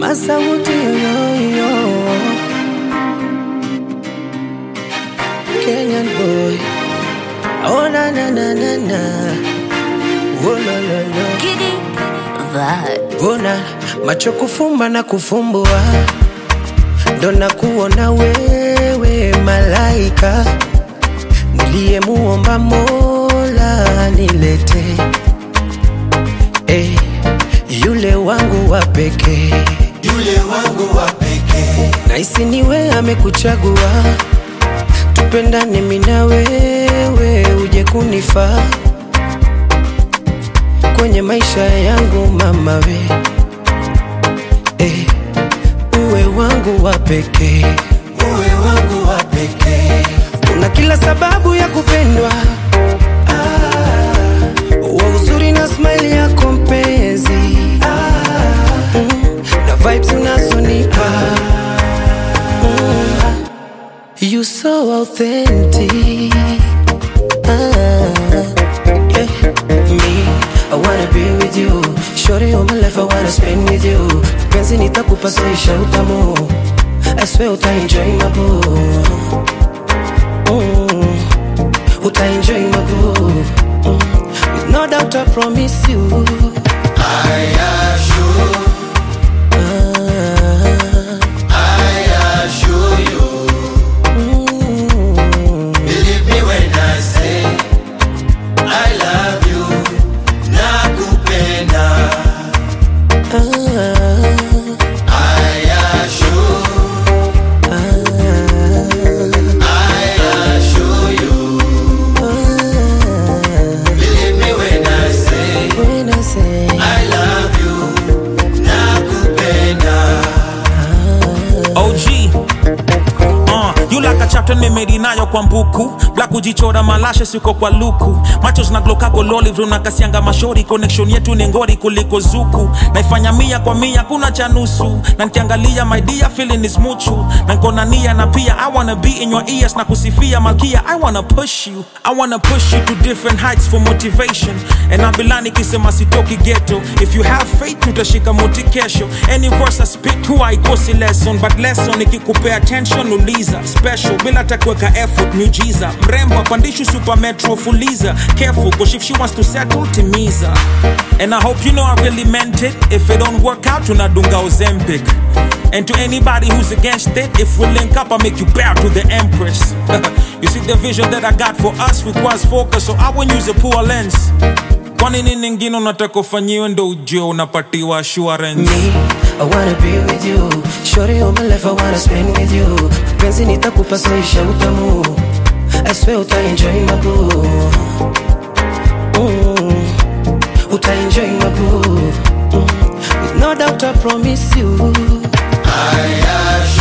Masauti yoyoyo Kenyan boy Oh na na na na na Oh la la la Giddy vibes. Bona macho kufumba na kufumbua ndo na kuona wewe malaika niliyemuomba Mola nilete eh, yule wangu wa pekee yule wangu wa pekee Naisi niwe amekuchagua, tupendane mimi na wewe, uje kunifaa kwenye maisha yangu mama we eh, uwe wangu wa pekee, uwe wangu wa pekee una kila sababu ya kupendwa ah, wa uzuri na smile yako mpenzi ah, mm, na vibes unazonipa mm, you so authentic ah, yeah. me I wanna be with you Shorty all my life I wanna spend with you Penzi nitakupa soisha utamu I swear uta enjoy my boo mm. Uta enjoy my boo mm. With no doubt I promise you I assure, ah, I assure you mm. Believe me when I say I love you nakupenda ah, I assure, I assure you ah. Believe me when I say When I say I love you nakupenda OG Uh, you like a chapter nimedi nayo kwa mbuku black kujichora malashe siko kwa luku macho zinaglokago loli vrunakasianga mashori connection yetu ni ngori kuliko zuku naifanya mia kwa mia kuna cha nusu na nkiangalia my dear feeling is muchu na nkona nia na pia i wanna be in your ears na kusifia malkia i wanna push you i wanna push you to different heights for motivation and abilani kisema sitoki ghetto if you have faith utashika moti kesho any verse I spit huwa haikosi lesson but lesson ikikupea attention uliza special bila takuweka effort miujiza mrembo apandishu super metro fuliza careful cause if she wants to settle timiza and I hope you know I really meant it if it don't work out tunadunga ozempic and to anybody who's against it if we link up I make you bow to the empress you see the vision that I got for us requires focus so I won't use a poor lens kwa nini ningine unataka ufanyiwe ndo ujue unapatiwa assurance me I wanna be with you Shorty all my life I wanna spend with you Penzi nitakupa soisha utamu I swear uta enjoy my boo mm. Uta enjoy my boo mm. With no doubt I promise you I assure